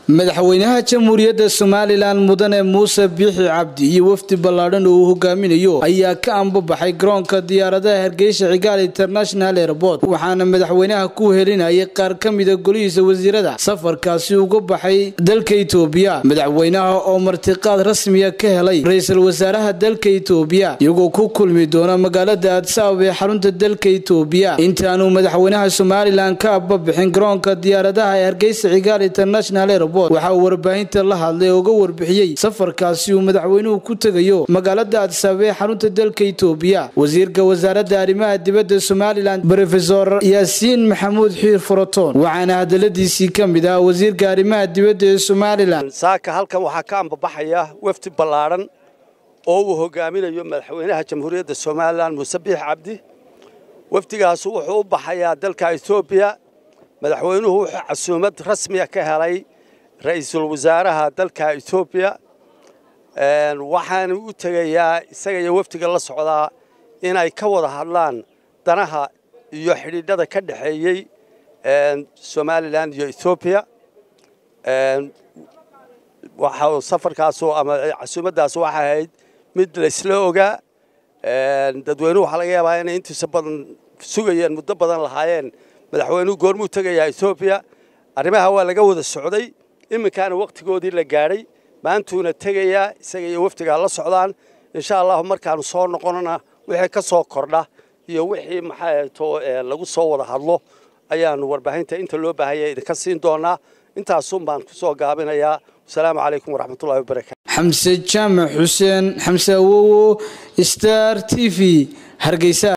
madaxweynaha jamhuuriyadda somalilan mudane muuse biixi cabdi iyo wafdi ballaadhan oo uu hogaaminayo ayaa ka ambabaxay garoonka diyaaradaha hargeysa cigaal international airport waxaana madaxweynaha ku helinayay qaar ka mida golihiisa wasiirada safarkaasi uga baxay dalka itoobiya madaxweynaha oo martiqaad rasmiya ka helay ra-iisul wasaaraha dalka itoobiya iyagoo ku kulmi doona magaalada aadsaab ee xarunta dalka itoobiya intaanu madaxweynaha somalilan ka ambabixin garoonka diyaaradaha ee hargeysa cigaal international airport waxaa uu warbaahinta la hadlay oo uga warbixiyey safarkaasi uu madaxweynuhu ku tegayo magaalada aadsaab ee xarunta dalka itoobiya wasiirka wasaaradda arrimaha dibadda somalilan rofesor yaasiin maxamuud xiir foroton waxaana hadaladiisii ka mid ah wasiirka arrimaha dibadda ee somalilan saaka halkan waxaa ka ambabaxaya wafdi ballaadhan oo uu hogaaminayo madaxweynaha jamhuuriyadda somalilan muuse biix cabdi wafdigaasu wuxuu u baxayaa dalka etoobiya madaxweynuhu wuxuu casuumad rasmiya ka helay ra-iisul wasaaraha dalka etoobiya waxaana u tegayaa isaga iyo wafdiga la socdaa inay ka wada hadlaan danaha iyo xidhiidhada ka dhexeeyey somalilan iyo etoobiya waxa safarkaasu ama casuumaddaas waxay ahayd mid laysla ogaa dadweynuhu waxaa laga yaabaa inay intiisa badan sugayeen muddo badan lahaayeen madaxweynuhu goormuu tegayaa etoobiya arrimaha waa laga wada socday iminkaana wakhtigoodii la gaadhay maantuuna tegayaa isaga iyo wafdigaa la socdaan insha allahu markaanu soo noqonana wixii ka soo kordha iyo wixii maxaato lagu soo wada hadlo ayaanu warbaahinta inta loo baahanya idinka siin doonaa intaasun baan ku soo gaabinayaa wasalaamu calaykum waraxmatullahi wabarakatu xamse jaamac xuseen xamse awowo star t v hargeysa